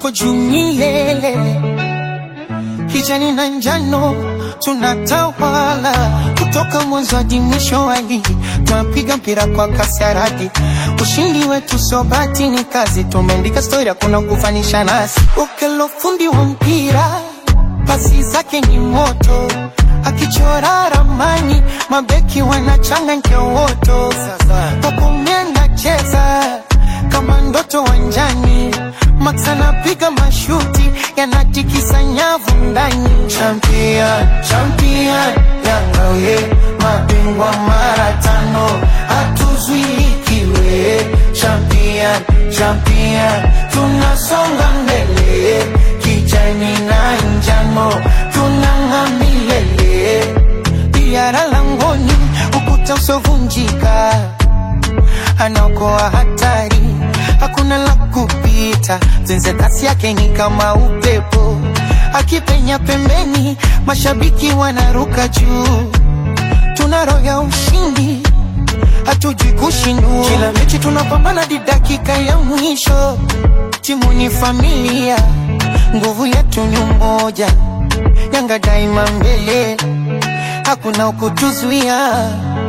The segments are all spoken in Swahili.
tupo juu milele, kijani na njano tunatawala kutoka mwanzo hadi mwisho wa ligi, tunapiga mpira kwa kasi ya radi. Ushindi wetu sio bahati, ni kazi. Tumeandika stori, hakuna kufanisha nasi. Ukelo fundi wa mpira, pasi zake ni moto, akichora ramani, mabeki wanachanganya woto. Pakome anacheza kama ndoto wanjani, Max anapiga mashuti yanatikisa nyavu ndani. Champion, champion, Yanga we mabingwa mara tano, hatuzuilikiwe. Champion, champion, tunasonga mbele, kijani na njano tunang'aa milele. Diara langoni, ukuta usovunjika anaokoa hatari, hakuna la kupita. Zenze kasi yake ni kama upepo, akipenya pembeni, mashabiki wanaruka juu. Tuna roho ya ushindi, hatujui kushindwa. Kila mechi tunapambana hadi dakika ya mwisho. Timu ni familia, nguvu yetu ni umoja. Yanga daima mbele, hakuna ukutuzuia.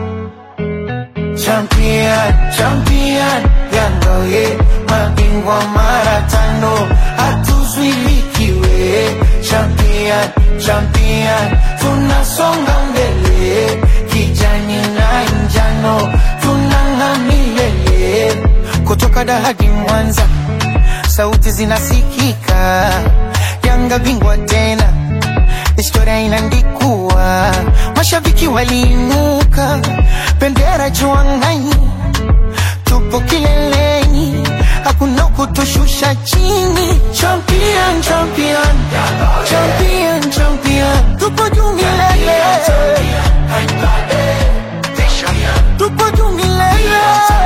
Champion, champion, Yanga we mabingwa mara tano, hatuzuilikiwe. Champion, champion, tunasonga mbele, kijani na njano tunang'aa milele. Kutoka Dar hadi Mwanza, sauti zinasikika. Yanga bingwa tena, historia inaandikwa. Mashabiki waliinuka, bendera juu angani, tupo kileleni, hakuna kutushusha chini. Champion, champion, champion, champion, tupo juu milele, tupo juu milele.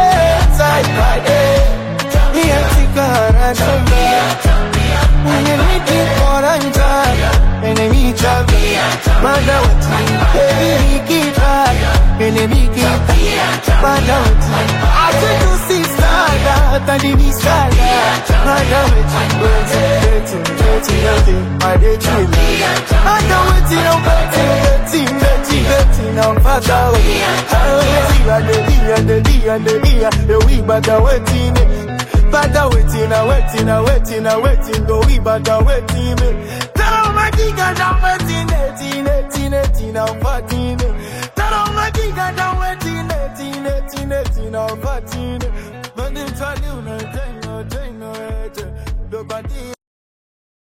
Miatika haraka, mwenye miti koranja, enemy champion, madawati, enemy kita, enemy kita, madawati. Acha tusisada, tadini sada, madawati, beti, beti, beti, madechila. Madawati na beti, beti, beti, beti, na madawati. Hawezi, adelia, adelia, adelia, ewi badawetine. Bada waiting, I waiting, I waiting, I waiting, go we bada waiting. Tell my giga down waiting, eighteen, eighteen, eighteen, I'm fourteen. Tell my giga down waiting, eighteen, eighteen, eighteen, I'm fourteen. But it's all you know, no, no, no, no, no, no,